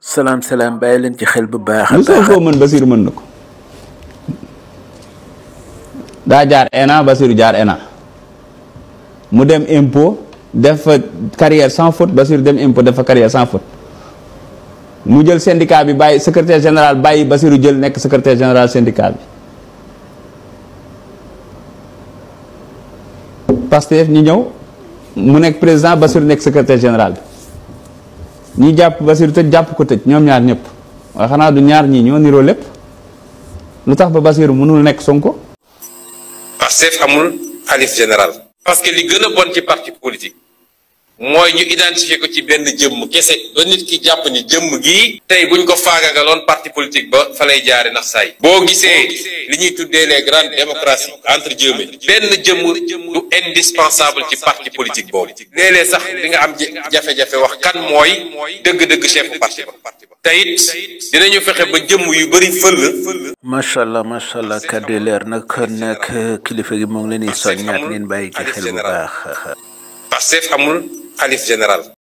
salaam salaam bàyyi leen ci xel bu baax a lu baax Sonko mën Basiru mën na ko daa jaar ENA Basiru jaar ENA mu dem impôt def fa carrière sans faute Basiru dem impôt def fa carrière sans faute mu jël syndicat bi bàyyi secrétaire général bàyyi Basiru jël nekk secrétaire général syndicat bi Pastef ñu ñëw mu nekk président Basiru nekk secrétaire général bi ñi jàpp Basiru tëj jàpp ko tëj ñoom ñaar ñëpp waaye xanaa du ñaar ñii ñoo niroo lépp lu tax ba Basiru mënul nekk Sonko Pastef amul xalif général parce que li gën a bon ci parti politique mooy ñu identifier ko ci benn jëmm kese ba nit ki jàpp ni jëmm gii tey buñ ko faagagaloon parti politique ba fa lay jaare nax saay boo gisee li ñuy tuddee les grandes démocraties entre guillemets benn jëmm du indispensable ci parti politique boobu léeg-léeg sax di nga am jafe-jafe wax kan mooy dëgg-dëgg chef parti ba te it dinañu fexe ba jëmm yu bëri fël macha allah macha allah kàddu yi leer na kon nag kilifa gi moo ngi leen di soññaat ngeen bàyyi ci xel bu baax Pastef amul xalif général